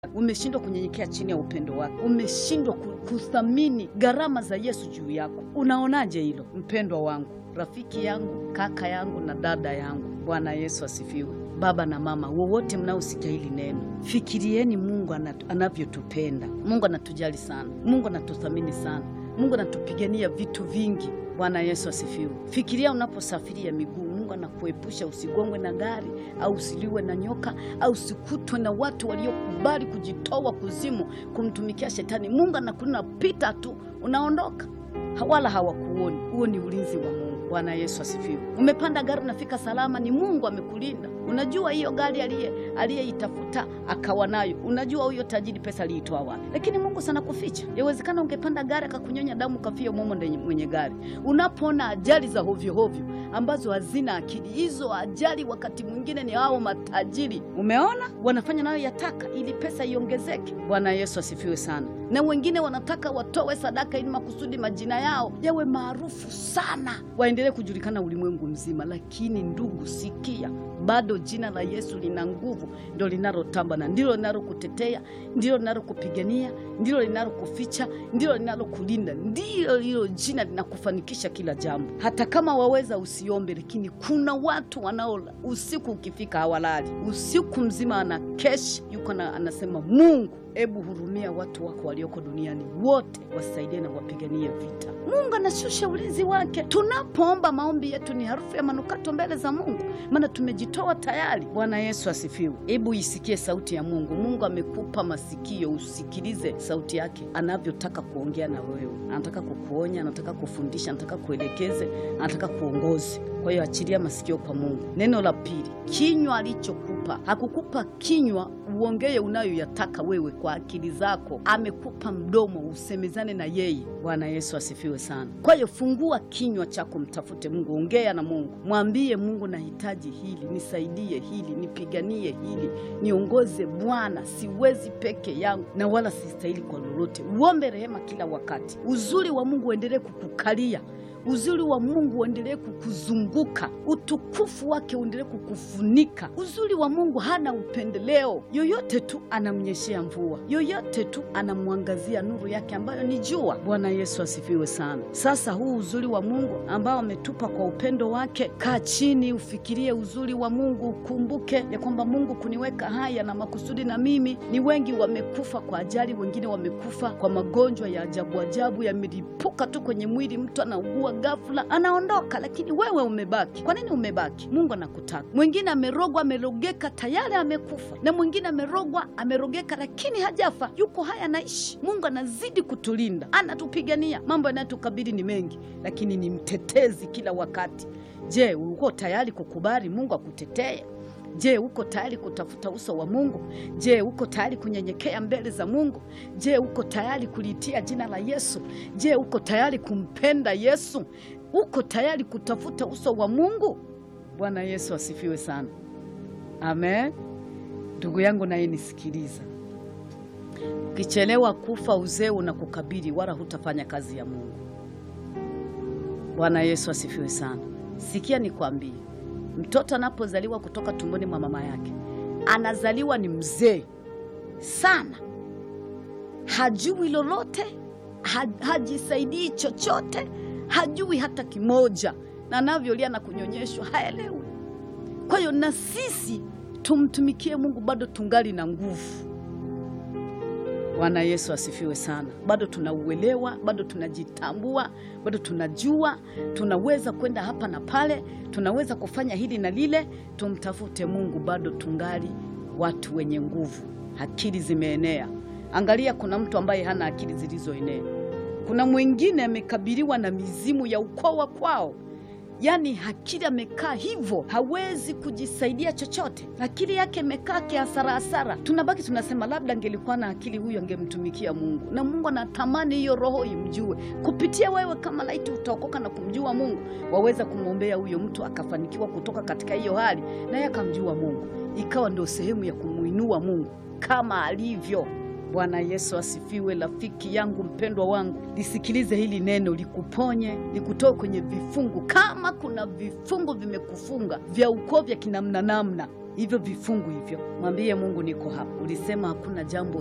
umeshindwa kunyenyekea chini ya upendo wake, umeshindwa kuthamini gharama za Yesu juu yako. Unaonaje hilo, mpendwa wangu, rafiki yangu, kaka yangu na dada yangu? Bwana Yesu asifiwe. Baba na mama wowote mnaosikia hili neno, fikirieni Mungu anavyotupenda. Mungu anatujali sana, Mungu anatuthamini sana, Mungu anatupigania vitu vingi. Bwana Yesu asifiwe. Fikiria unaposafiria miguu, Mungu anakuepusha usigongwe na gari au usiliwe na nyoka au usikutwe na watu waliokubali kujitoa kuzimu kumtumikia Shetani. Mungu anakunapita tu, unaondoka, wala hawakuoni. Huo ni ulinzi wa Mungu. Bwana Yesu asifiwe. Umepanda gari unafika salama, ni Mungu amekulinda. Unajua hiyo gari aliye aliyeitafuta akawa nayo, unajua huyo tajiri pesa aliitoa wapi, lakini Mungu sana kuficha. Yawezekana ungepanda gari akakunyonya damu kafia mumo ndani mwenye gari. Unapoona ajali za hovyo hovyo ambazo hazina akili, hizo ajali wakati mwingine ni hao matajiri, umeona wanafanya nayo yataka ili pesa iongezeke. Bwana Yesu asifiwe sana. Na wengine wanataka watowe sadaka ili makusudi majina yao yawe maarufu sana, waendelee kujulikana ulimwengu mzima. Lakini ndugu, sikia, bado jina la Yesu lina nguvu, ndio linalotamba na ndilo linalokutetea, ndilo linalokupigania, ndilo linalokuficha, ndilo linalokulinda, ndilo hilo jina linakufanikisha kila jambo. Hata kama waweza usiombe, lakini kuna watu wanao usiku ukifika hawalali, usiku mzima anakesha, yuko na anasema Mungu Ebu hurumia watu wako walioko duniani wote, wasaidie na wapiganie vita. Mungu anashusha ulinzi wake. Tunapoomba, maombi yetu ni harufu ya manukato mbele za Mungu, maana tumejitoa tayari. Bwana Yesu asifiwe. Hebu isikie sauti ya Mungu. Mungu amekupa masikio, usikilize sauti yake anavyotaka kuongea na wewe. Anataka kukuonya, anataka kufundisha, anataka kuelekeze, anataka kuongoze. Kwa hiyo achilia masikio kwa Mungu. Neno la pili, kinywa alichokupa. Hakukupa kinywa uongee unayoyataka wewe kwa akili zako. Amekupa mdomo usemezane na yeye. Bwana Yesu asifiwe sana. Kwa hiyo fungua kinywa chako, mtafute Mungu, ongea na Mungu, mwambie Mungu, nahitaji hili, nisaidie hili, nipiganie hili, niongoze Bwana, siwezi peke yangu na wala sistahili kwa lolote. Uombe rehema kila wakati. Uzuri wa Mungu uendelee kukukalia uzuri wa Mungu uendelee kukuzunguka, utukufu wake uendelee kukufunika. Uzuri wa Mungu hana upendeleo, yoyote tu anamnyeshea mvua, yoyote tu anamwangazia nuru yake ambayo ni jua. Bwana Yesu asifiwe sana. Sasa huu uzuri wa Mungu ambao ametupa kwa upendo wake, kaa chini, ufikirie uzuri wa Mungu, ukumbuke ya kwamba Mungu kuniweka haya na makusudi na mimi. Ni wengi wamekufa kwa ajali, wengine wamekufa kwa magonjwa ya ajabu ajabu, yamelipuka tu kwenye mwili, mtu anaugua ghafla anaondoka, lakini wewe umebaki. Kwa nini umebaki? Mungu anakutaka. Mwingine amerogwa, amerogeka, tayari amekufa, na mwingine amerogwa, amerogeka, lakini hajafa, yuko haya, anaishi. Mungu anazidi kutulinda, anatupigania. Mambo yanayotukabili ni mengi, lakini ni mtetezi kila wakati. Je, uko tayari kukubali Mungu akutetee? Je, uko tayari kutafuta uso wa Mungu? Je, uko tayari kunyenyekea mbele za Mungu? Je, uko tayari kuliitia jina la Yesu? Je, uko tayari kumpenda Yesu? Uko tayari kutafuta uso wa Mungu? Bwana Yesu asifiwe sana. Amen. Ndugu yangu naye nisikiliza. Ukichelewa kufa uzee unakukabili wala hutafanya kazi ya Mungu. Bwana Yesu asifiwe sana. Sikia nikwambie. Mtoto anapozaliwa kutoka tumboni mwa mama yake anazaliwa ni mzee sana, hajui lolote, hajisaidii chochote, hajui hata kimoja, na anavyolia na kunyonyeshwa haelewi. Kwa hiyo na sisi tumtumikie Mungu, bado tungali na nguvu. Bwana Yesu asifiwe sana. Bado tunauelewa, bado tunajitambua, bado tunajua tunaweza kwenda hapa na pale, tunaweza kufanya hili na lile. Tumtafute Mungu, bado tungali watu wenye nguvu, akili zimeenea. Angalia, kuna mtu ambaye hana akili zilizoenea. Kuna mwingine amekabiliwa na mizimu ya ukoo wa kwao Yaani akili amekaa hivyo, hawezi kujisaidia chochote, akili yake imekaa kiasarasara. Tunabaki tunasema labda angelikuwa na akili huyu angemtumikia Mungu, na Mungu anatamani hiyo roho imjue kupitia wewe. Kama laiti utaokoka na kumjua Mungu, waweza kumwombea huyo mtu akafanikiwa kutoka katika hiyo hali, naye akamjua Mungu, ikawa ndio sehemu ya kumuinua Mungu kama alivyo. Bwana Yesu asifiwe. Rafiki yangu mpendwa wangu, lisikilize hili neno, likuponye, likutoe kwenye vifungu. Kama kuna vifungu vimekufunga vya ukoo vya kinamna namna hivyo vifungu hivyo, mwambie Mungu, niko hapa. Ulisema hakuna jambo